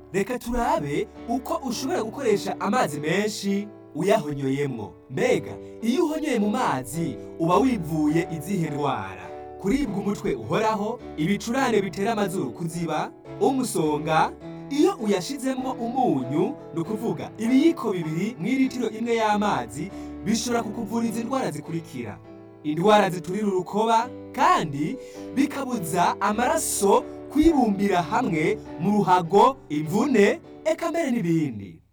reka turabe uko ushobora gukoresha amazi menshi uyahonyoyemwo mbega iyo uhonyoye mu mazi uba wivuye izihe ndwara kuribwa umutwe uhoraho ibicurane bitera amazuru kuziba umusonga iyo uyashizemo umunyu ni ukuvuga ibiyiko bibiri mu iritiro imwe y'amazi bishobora kukuvuriza indwara zikurikira indwara ziturira urukoba kandi bikabuza amaraso kwibumbira hamwe mu ruhago imvune eka mbere n'ibindi